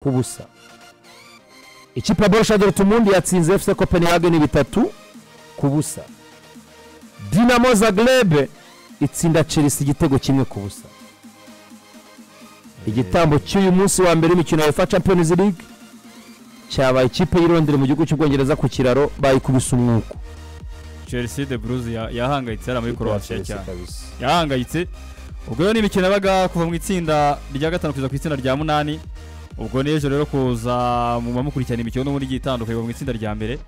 ku busa ikipe ya borusha dorutumundi yatsinze efuse kopenhagen bitatu ku busa dinamo zagrebe itsinda chelsea igitego kimwe ku busa igitambo cy'uyu munsi wa mbere w'imikino ya uefa champions league cyabaye ikipe y'irondere mu gihugu cy'ubwongereza ku kiraro bayikubise umwuko chelsea de bruze ya- yahangayitse hariya muri croatia Chelsea cyane kabisa. yahangayitse ubwo rero ni imikino yabaga kuva mu itsinda rya gatanu kugeza ku itsinda rya munani ubwo n'ejo rero kuza mu bamukurikirana imikino n'ubundi igiye itandukanye kuva mu itsinda rya mbere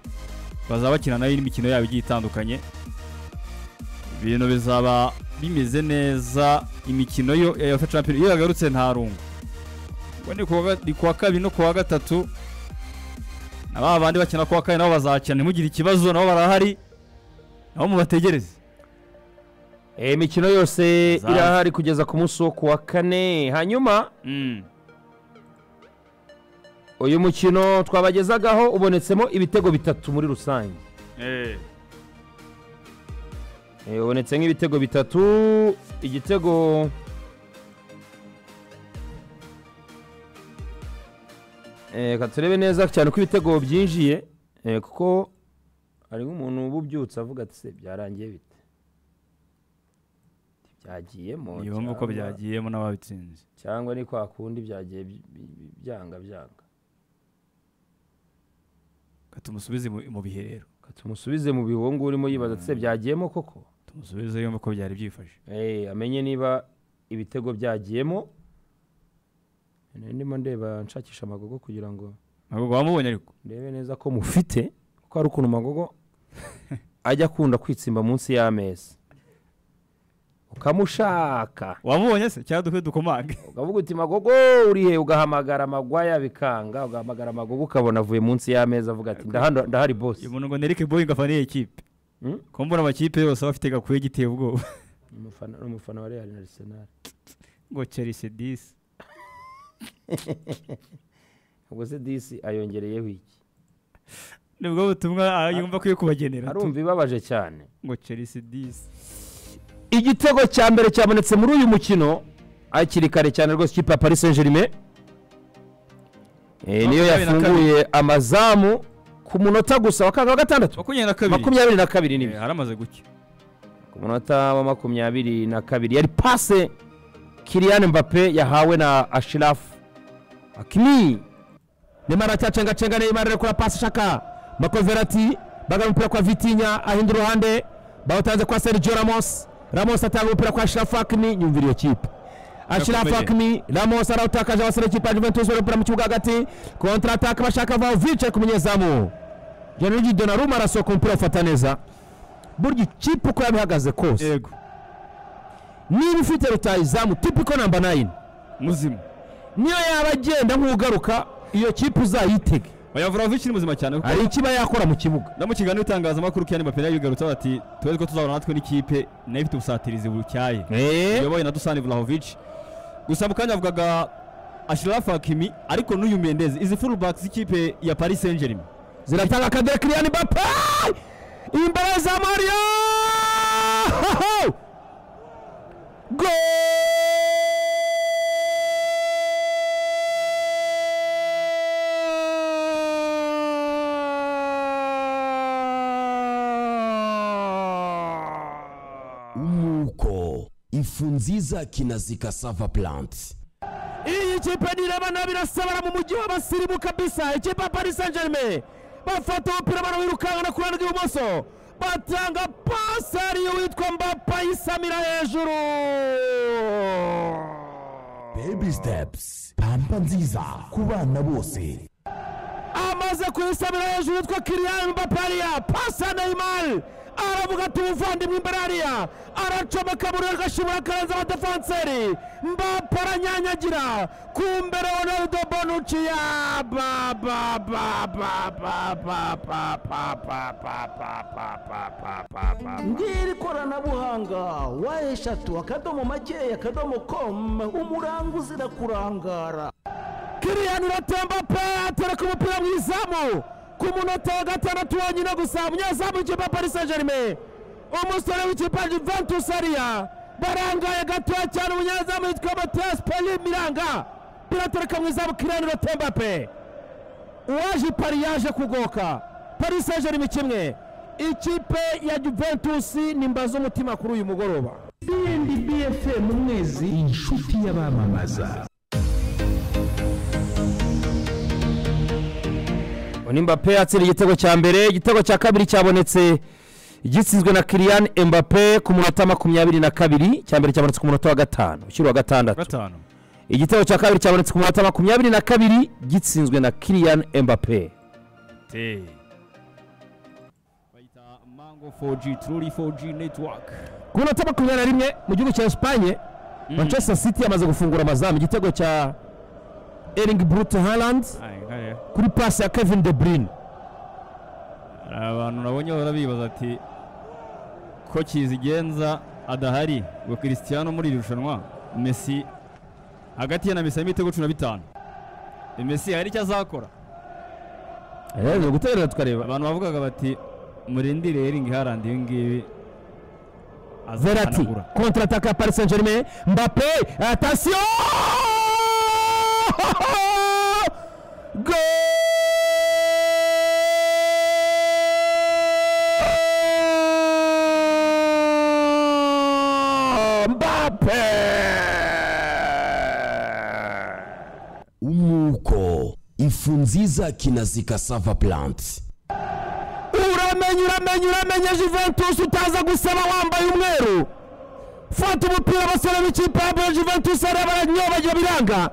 bazaba bakina nayo n'imikino yabo igiye itandukanye ibintu bizaba bimeze neza imikino yo ya UEFA Champions iyo yagarutse nta rungu ubwo ni kuwa ga- ni kuwa kabiri no kuwa gatatu na ba bandi bakina kuwa kabiri nabo bazakina ntimugire ikibazo nabo barahari nabo mubategereze Eh, imikino yose Zaza. irahari kugeza ku munsi wo kuwa kane hanyuma Mm. uyu mukino twabagezagaho ubonetsemo ibitego bitatu muri rusange Eh. Eh, ubonetse nk'ibitego bitatu igitego Eh, reka turebe neza cyane ko ibitego byinjiye eh, kuko hari nk'umuntu uba ubyutse avuga ati se byarangiye bite byagiyemo Iyo mpamvu ko cyangwa- byagiyemo n'ababitsinze cyangwa ni kwa kundi byagiye bi- bi- bi- byanga byanga Reka tumusubize mu mu bihe rero Reka tumusubize mu bihungu urimo yibaza ati se byagiyemo koko tumusubize yumve ko byari byifashe Eh, amenye niba ibitego byagiyemo Nari ndimo ndeba nshakisha amagogo kugira ngo ntabwo wamubonye ariko ndebe neza ko mufite kuko hari ukuntu amagogo ajya akunda kwitsimba munsi y'ameza ukamushaka wamubonye se cyangwa dukwiye dukomange ukavuga uti magogo uri he ugahamagara amagwaya bikanga ugahamagara amagogo ukabona avuye munsi y'ameza avuga ati "Ndahano- ndahari bosi uyu muntu ngo nerike boyingi afana iyi kipe Mm. ko mbona amakipe yose aba afite gakuye giteye ubwoba Ni umufana ni umufana wa real na arsenal ngo chelsea disi ubwo se disi ayongereyeho iki nibwo butumwa ah, yumva akwiye kubagenera tu. arumva ibabaje cyane ngo chelsea disi igitego cya mbere cyabonetse muri uyu mukino hakiri kare cyane rwose ikipe ya paris saint germain Eh, niyo Makumyabiri na yafunguye amazamu ku munota gusa wa kangahe? wa gatandatu makumyabiri na kabiri makumyabiri na kabiri Eh, nibyo haramaze gucya ku munota wa makumyabiri na kabiri yari pase kiriyani mbape yahawe na ashirafu akimi nemara aracyacengacenga neymar ari kora pasi ishaka makoverati baga umupira kwa vitinya ahinda uruhande bawutanze kwa sergio ramos ramos atanga umupira kwa ashirafu akimi nyumvira iyo kipe ashirafu Yakomeje. akimi ramos arawutakaje abasore ikipe ya juventus bari umupira mu kibuga hagati kontra ataka bashaka vaovic ari ku munyezamu jenerigi donaruma arasohoka umupira awufata neza burya ikipe uko yabihagaze kose yego niba ufite rutayizamu tipiko namba 9 muzima niyo yaba agenda nk'ugaruka iyo kipe uzayitege bayavura vuba ikiri muzima cyane kuko hari ikiba yakora mu kibuga no mu kiganiro itangazamakuru kiyani mbappé yari yabigarutse bati tuzi ko tuzahura natwe n'ikipe nayo ifite ubusatirizi bucyaye uyoboye na dusani Vlahovic gusa mu kanya avugaga Ashraf Hakimi ariko n'uyu Mendez izi fullback z'ikipe ya Paris Saint-Germain ziratanga akadere kiriyani bape imbere za mario umwuko ifu nziza kinazika sava plant iyi kipe nireba nabi irasabara mu mujyi w'abasirimu kabisa ikipe ya paris saint germain bafata umupira barawirukangana ku ruhande rw'ibumoso batanga pasi ariyo witwa mbapa isamira hejuru baby steps pampa nziza ku bana bose amaze kuyisamira hejuru witwa kiriyani mbapariya pasi ya neyimari aravuga ati ubuvandimwe imbere hariya aracomeka muri agashimura akarenza abadefanseri mbapa aranyanyagira ku mbere ronaldo bonucci ya ba ba ba ba ba ba ba ba ba ba ba ba ba ba ba ba ngiri koranabuhanga wa eshatu akadomo makeya akadomo komu umuranga uzira kurangara kiriyani iratemba pe atereka umupira mu izamu ku munota wa gatandatu wonyine gusa umunyezamu w'ikipe ya paris saint germain umusore w'ikipe ya juventus ariya barangaye gatoya cyane umunyezamu witwa matiyasi peri miranga biratureka mu izamu kiriyani rotemba pe uwaje pari yaje kugoka pari sejerime kimwe ikipe ya juventusi ni mbazo umutima kuri uyu mugoroba bfm mwezi inshuti y'abamamaza Mbappe atsinda igitego cya mbere igitego cya kabiri cyabonetse gitsinzwe na kiriyani Mbappe ku munota makumyabiri na kabiri cya mbere cyabonetse ku munota wa gatanu ushyira uwa gatandatu gatanu igitego cya kabiri cyabonetse ku munota makumyabiri na kabiri gitsinzwe na kiriyani Mbappe te bayita mango 4g truri 4g network ku munota makumyabiri na rimwe mu gihugu cya esipanye manchester city yamaze gufungura amazamu igitego cya eringi burute harandi Aye, aye. kuri pasi ya kevin de bruyne hari abantu nabonye bahora bibaza ati ko kizigenza adahari ngo christiano muri iri rushanwa messi hagati ye na messi harimo ibitego cumi na bitanu E, messi hari icyo azakora rero guterera tukareba abantu bavugaga bati murindire eringi harandi ibi ngibi Verratti azahanagura contre attaque à Paris Saint-Germain Mbappé attention Goal Mbappé umwuko ifu nziza kinazika sava plant uramenye uramenye uramenye Juventus utaza gusaba wambaye umweru fata umupira abasore b'ikipe ya Bayern Juventus ariyo baranyobagira biranga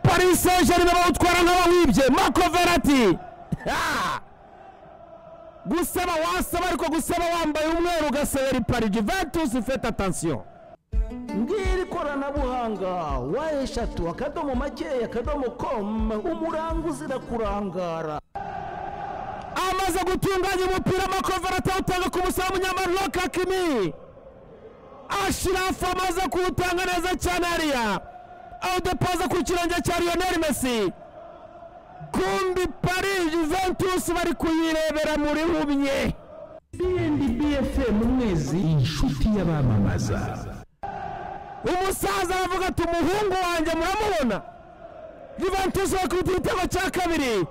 Paris Saint-Germain bawutwara nk'abawibye Marco Verratti Ha! gusaba wasaba ariko gusaba wambaye umweru ugasebera ipari Juventus faites attention ngiri koranabuhanga wa eshatu akadomo makeya akadomo komu umuranga uzira kurangara amaze gutunganya umupira amakoverati awutanga ku musamu nyamaroke hakimi ashirafu amaze kuwutanga neza cyane hariya awudepoza ku kirenge cya lionel messi kumbi paris juventus bari kuyirebera muri humye bindi bfm mwezi inshuti y'abamamaza umusaza aravuga ati umuhungu wanjye muramubona Juventus bakubita igitego cya kabiri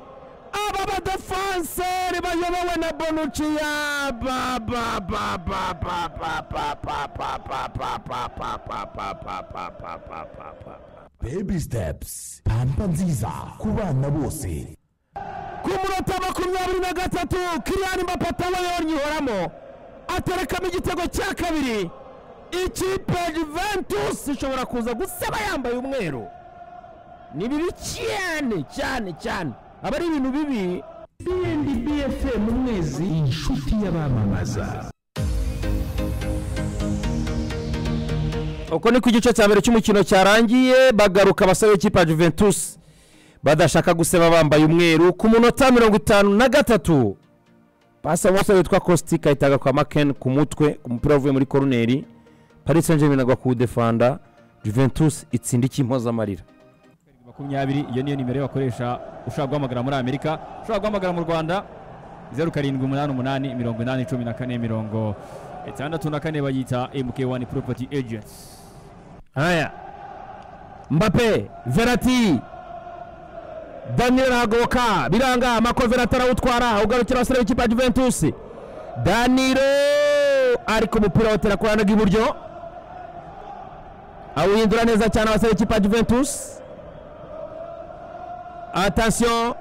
aba badefanseri bayobowe na bonuci ya ba ba ba ba ba ba ba ba ba ba ba ba ba ba ba ba ba ba ba ba ba baby steps pampa nziza ku bana bose ku munota makumyabiri na gatatu kiriyani mapata we yonyihoramo aterekamo igitego cya kabiri ikipe ya Juventus ishobora kuza guseba yambaye umweru ni bibi cyane cyane cyane aba ari ibintu bibi bindi bfm mwezi inshuti y'abamamaza uko ni ku gice cya mbere cy'umukino cyarangiye bagaruka abasore b'ikipe ya Juventus badashaka guseba bambaye umweru ku munota mirongo itanu na gatatu pasi umusore witwa Kostic ahitaga kwa Maken ku mutwe ku mupira uvuye muri koroneri Paris Saint-Germain agwa kuwudefanda Juventus itsinda ikimpoza amarira makumyabiri iyo niyo nimero bakoresha ushobora guhamagara muri amerika ushobora guhamagara mu rwanda zeru karindwi umunani umunani mirongo inani cumi na kane mirongo itandatu na kane bayita mk1 property agents haya Mbappe Verratti Daniel Hagoka biranga Marco Verratti arawutwara ugarukira abasore b'ikipe ya Juventus Danilo ariko umupira awutera ku ruhande rw'iburyo awuhindura neza cyane abasore b'ikipe ya Juventus attention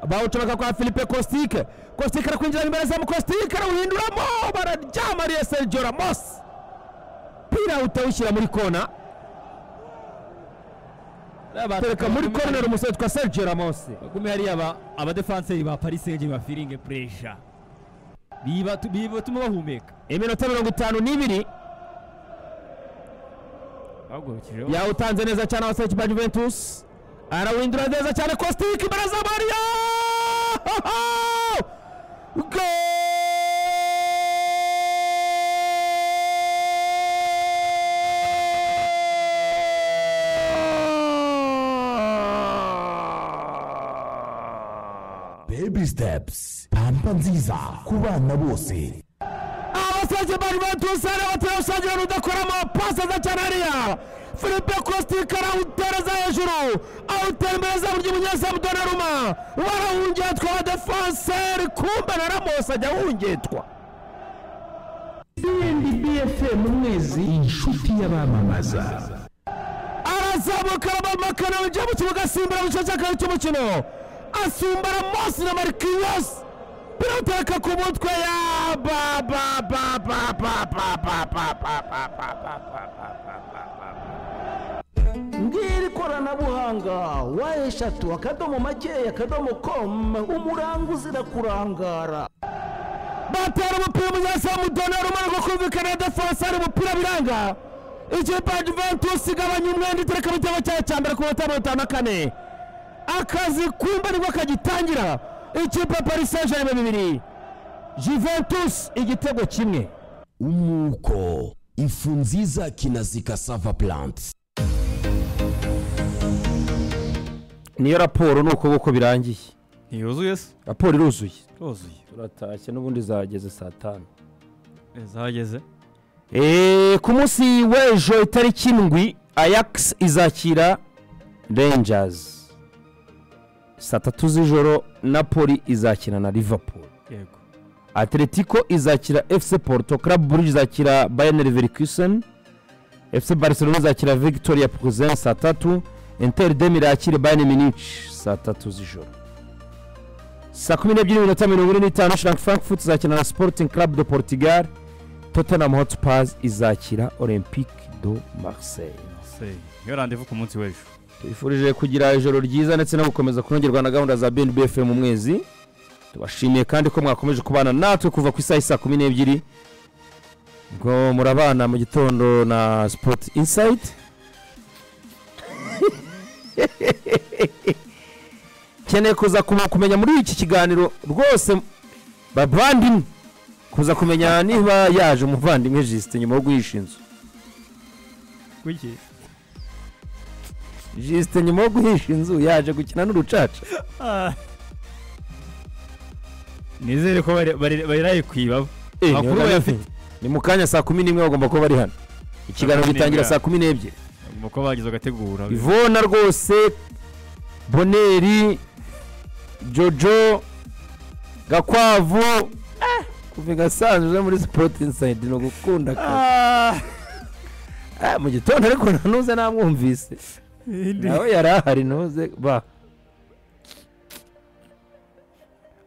bawucomeka kwa Philippe Kostic Kostic arakwinjira imbere za Kostic arawuhinduramo bararyamariye Sergio Ramos umupira utawushyira muri kona tereka muri corner umusore twa Sergio Ramos gume hariya ba- abadefanseri ba paris saint-germain bafiringe puresha bibatuma bahumeka iminota mirongo itanu n'ibiri bahagurukijeho yawutanze neza cyane abasore ba Juventus arawindura neza cyane Kostic imbere za Mario Goal! baby steps pampa nziza ku bana bose abasore abakozi bari batusane batera gusangira rudakoramo pasi za cyane hariya filipe kostika arawutereza hejuru awutera imbere za buryo umunyezamu donaruma warawungetwa wa defenseri kumbe na ramos ajya awungetwa bfm mwezi inshuti y'abamamaza arazamuka arabamakana winjira mu kibuga asimbura mu gice cya kabiri cy'umukino asumba ramosi na marikiyos biraturuka ku mutwe ya ngiri koranabuhanga wa eshatu akadomo makeya akadomo komu umuranga uzira kurangara batera umupira umunyezamu donero umanuka kumvikana na defanse hari umupira biranga ikipe ya juventus igabanya umwenda itereka mu gitego cyayo cya mbere ku minota mirongo itanu na kane akazi kumba nibwo kagitangira ikipe ya paris saint germain bibiri juventus igitego kimwe umwuko ifu nziza kinazika sava plant niyo raporo ni uko nguko birangiye ntiyuzuye se raporo iruzuye yuzuye turatashye n'ubundi zageze saa tanu zahageze Eh, ku munsi w'ejo itariki indwi ayax izakira rangers saa tatu z'ijoro napoli izakina na liverpool yego atletico izakira fc porto club burge izakira bayern leverkusen fc barcelona izakira victoria puzen saa tatu inter dem irakire bayern munich saa tatu z'ijoro saa kumi n'ebyiri n'iminota mirongo ine n'itanu shrank frankfurt izakina na sporting club de portugal tottenham hotspurs izakira olympique do marseille se iyo randevu ku munsi w'ejo tubifurije kugira ijoro ryiza ndetse no gukomeza kunogerwa na gahunda za bnbf mu mwezi tubashimiye kandi ko mwakomeje kubana natwe kuva ku isaha isaa kumi n'ebyiri ubwo murabana mu gitondo na sport insight nkeneye kuza ku- kumenya muri iki kiganiro rwose bavandimwe kuza kumenya niba yaje umuvandimwe jisite nyuma yo guhisha inzu kuki jisite nyuma yo guhisha inzu yaje gukina n'urucaca nizere ko bari- bari- bariraye kwibabo Eh, Makuru niyo bayafite. nani? ni mu kanya saa kumi n'imwe bagomba kuba bari hano ikiganiro Saa kumi gitangira n'imwe. saa kumi n'ebyiri mu ko bagize agategura ivona rwose boneri jojo gakwavu eh, kuva igasanzwe uza muri sipoti insayidi ni ugukunda akazi. Ah, mu gitondo ariko ntuze namwumvise nawe yari ahari ntuze ba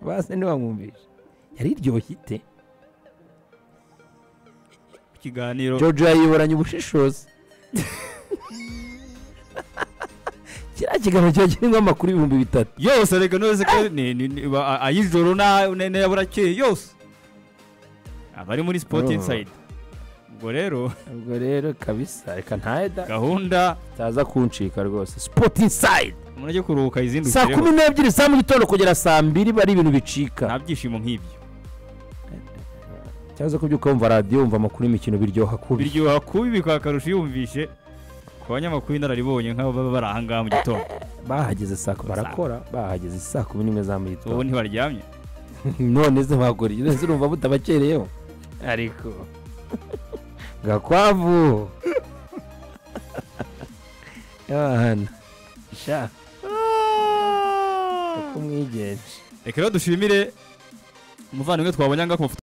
base ntiwamwumvishe yari iryoshye ite ikiganiro jojo yayiboranye ubushishozi kiriya kiganiro kiba kirimo amakuru ibihumbi bitatu yose reka nose ko ni- ni- ni- ba- a- ay'ijoro na- na- na burakeye yose abari muri sport Oh. inside ubwo rero ubwo rero kabisa reka ntayeda gahunda utaza kuncika rwose sport inside murajye kuruhuka saa kumi izindukire n'ebyiri za mu gitondo kugera saa mbiri bari ibintu bicika nta byishimo nk'ibyo cyangwa se kubyuka wumva radiyo wumva amakuru y'imikino biryoha kubi biryoha kubi bikaba akarusho iyo wumvishe ku banyamakuru inararibonye nk'abo baba bari aha ngaha mu gitondo bahageze saa kumi barakora bahageze saa kumi n'imwe za mu ubu gitondo ntibaryamye none se bagura iyo urumva butabakereyeho ariko gakwavu yana sha uko umwigenje reka rero dushimire umuvandimwe twabonye aha ngaha ku mafoto